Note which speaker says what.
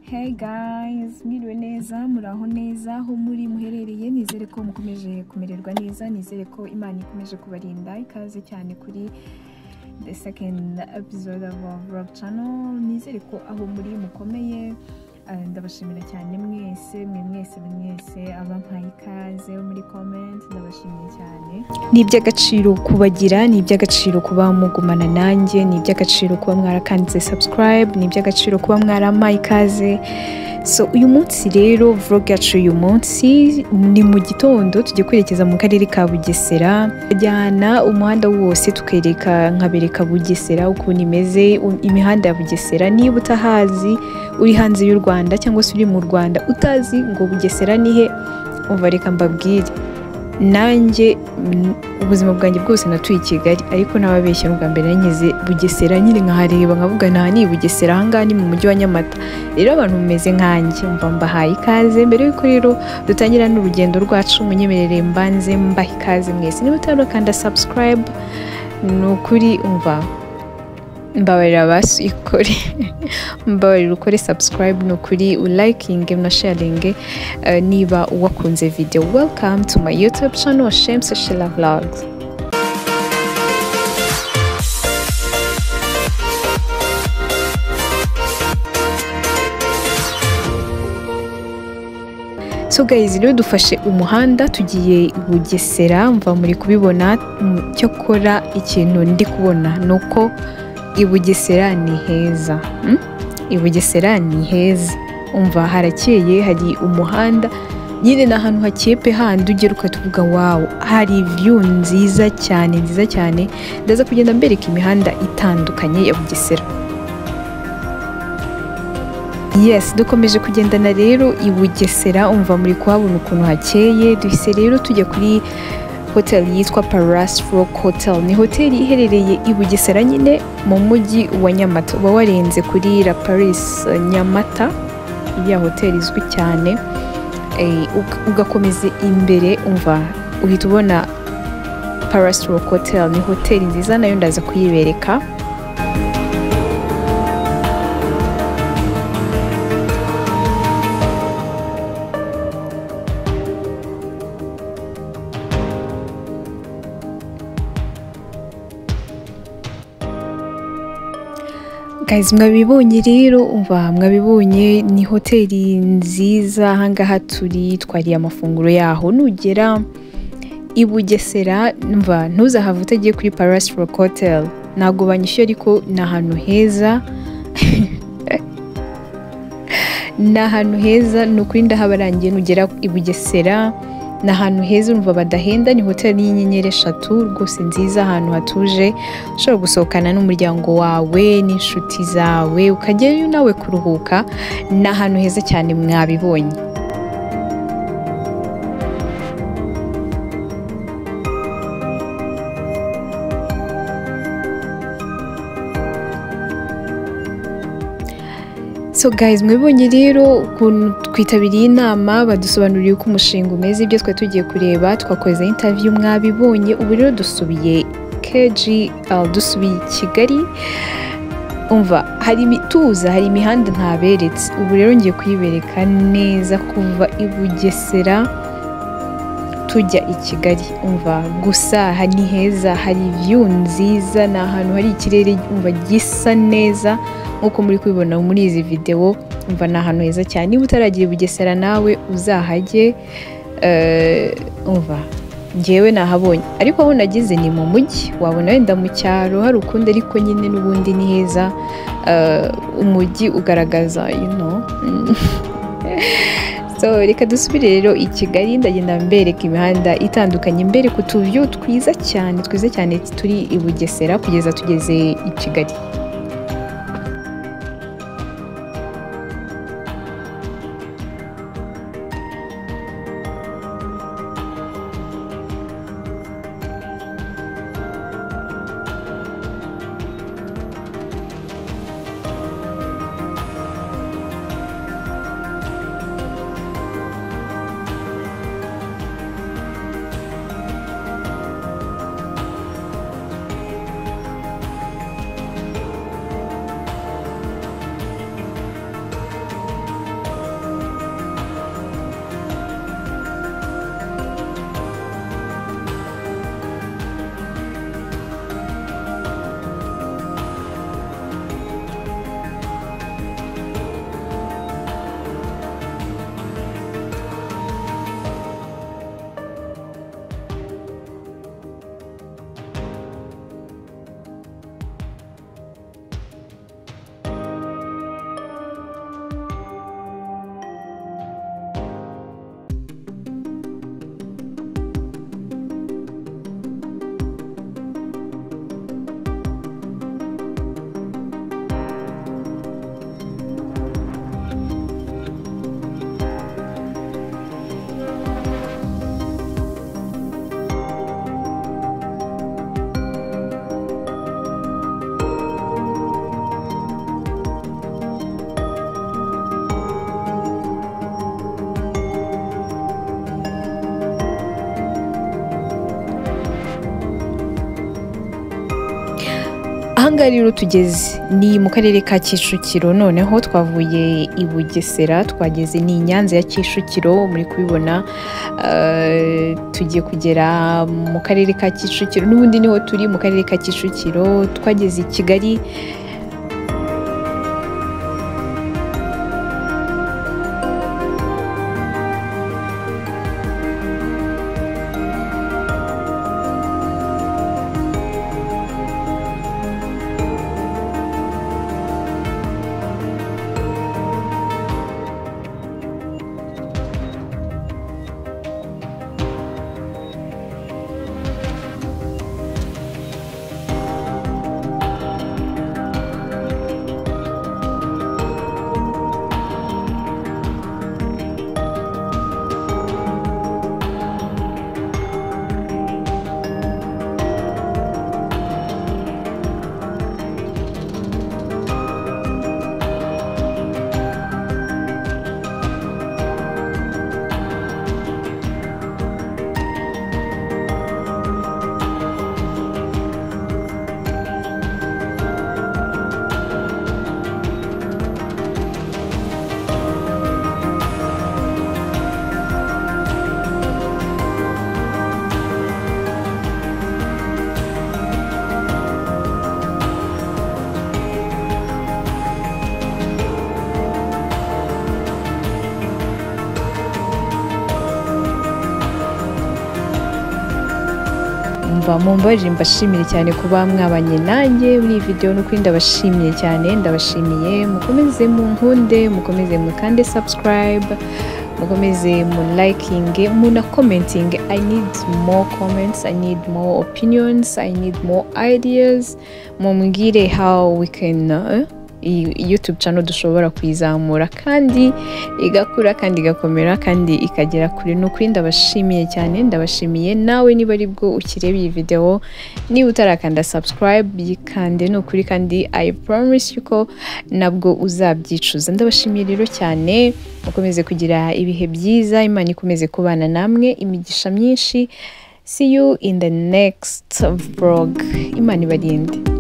Speaker 1: Hey guys, mwiriwe neza muraho neza aho muri muherereye nizere ko mukomeje kumererwa neza nizere ko imana ikomeje kubarinda ikaze cyane kuri the second episode of our vlog channel nizere ko aho muri mukomeye Eh, ndabashimira cyane mwese mwe mwese mwe mwese abampaye ikaze muri comment ndabashimiye cyane ni iby'agaciro kubagira ni iby'agaciro kuba mugumana nanjye ni iby'agaciro kuba mwarakanditse subscribe ni iby'agaciro kuba mwarampaye ikaze so uyu munsi rero vlog yacu uyu munsi ni mu gitondo tujya kwerekeza mu karere ka bugesera jyana umuhanda wose tukereka nkabereka bugesera ukuntu imeze u- imihanda ya bugesera niba utahazi uri hanze y'u rwanda cyangwa se uri mu rwanda utazi ngo bugesera ni he umva reka mbabwire nanjye mm, ubuzima bwanjye bwose natuye i kigali ariko n'ababeshya bwa mbere nanyuze bugesera nyine nkahareba nkavuga nta ni i bugesera ahangaha ni mu mujyi wa nyamata rero abantu mumeze nkanjye mba mbahaye ikaze mbere y'uko rero dutangira n'urugendo rwacu munyemerere mbanze mbaha ikaze mwese niba utarakanda subscribe ni ukuri umva mbabarira basikore mbabarira ukore subscribe ni ukuri ulayikinge na sharinge eh, niba wakunze video welcome to my youtube channel shemsa shila vlogs So guys, rero dufashe umuhanda tugiye i Bugesera mva muri kubibona mm, cyokora ikintu ndi kubona ni uko i Bugesera ni heza mm? i Bugesera ni heza umva harakeye hari umuhanda nyine ni ahantu hakeye pe handi ugera ukatuvuga wawu hari view nziza cyane nziza cyane ndaza kugenda mbereka imihanda itandukanye ya Bugesera Yes, dukomeje kugendana rero i Bugesera umva muri kuhabona ukuntu hakeye duhise rero tujya kuri hotel yitwa Paras Rock Hotel ni hoteli iherereye i Bugesera nyine mu mujyi wa Nyamata uba warenze kuri La Paris eh, Nyamata ya hoteli izwi cyane eh, uga- ugakomeza imbere umva uhita ubona Paras Rock Hotel ni hoteli nziza nayo ndaza kuyibereka Guys, mwabibonye rero umva mwabibonye ni hoteli nziza ahangaha turi twariye amafunguro yaho nugera i Bugesera umva ntuzahave utagiye kuri Paris Rock Hotel ntabwo banyishyuye ariko ni ahantu heza ni ahantu heza ni ukuri ndahabarangiye nugera i Bugesera ni ahantu heza urumva badahenda ni hoteli y'inyenyeri eshatu rwose nziza ahantu hatuje ushobora gusohokana n'umuryango wawe n'inshuti zawe ukajyayo nawe kuruhuka ni ahantu heza cyane mwabibonye So guys, mwibonye rero ukuntu twitabiriye inama badusobanuriye uko umushinga umeze ibyo twari tugiye kureba twakoze interview mwabibonye ubu rero dusubiye KGL dusubiye i Kigali umva hari imituza hari imihanda ntaberetse ubu rero ngiye kuyibereka neza kuva i Bugesera tujya i Kigali umva gusa aha ni heza hari view nziza ni ahantu hari ikirere umva gisa neza nk'uko muri kubibona muri izi videwo umva ni ahantu heza cyane niba utaragiye i bugesera nawe uzahajye eh, umva ngewe nahabonye ariko aho nageze ni mu mujyi wabona wenda mu cyaro hari ukundi ariko nyine n'ubundi ni heza Eh, umujyi ugaragaza you know mm. so reka dusubire rero i kigali ndagenda mbereka imihanda itandukanye mbereka utuviyo twiza cyane twiza cyane turi i bugesera kugeza tugeze i kigali ngaha rero tugeze ni mu karere ka kicukiro noneho twavuye i bugesera twageze ni nyanza ya kicukiro muri kubibona eh, tugiye kugera mu karere ka kicukiro n'ubundi niho turi mu karere ka kicukiro twageze i kigali mva mumbaje mbashimire cyane kuba mwabanye nanjye muri iyi videwo n'ukuri ndabashimiye cyane ndabashimiye mukomeze mu nkunde mukomeze mukande subscribe mukomeze mu likinge muna commenting i need more comments i need more opinions i need more ideas mumbwire how we can uh, iyi YouTube channel dushobora kuyizamura kandi igakura kandi igakomera kandi ikagera kure ni ukuri ndabashimiye cyane ndabashimiye nawe niba ari bwo ukireba iyi video niba utarakanda subscribe yikande ni ukuri kandi I promise you ko nabwo uzabyicuza ndabashimiye rero cyane mukomeze kugira ibihe byiza imana ikomeze kubana namwe imigisha myinshi see you in the next vlog imana ibarinde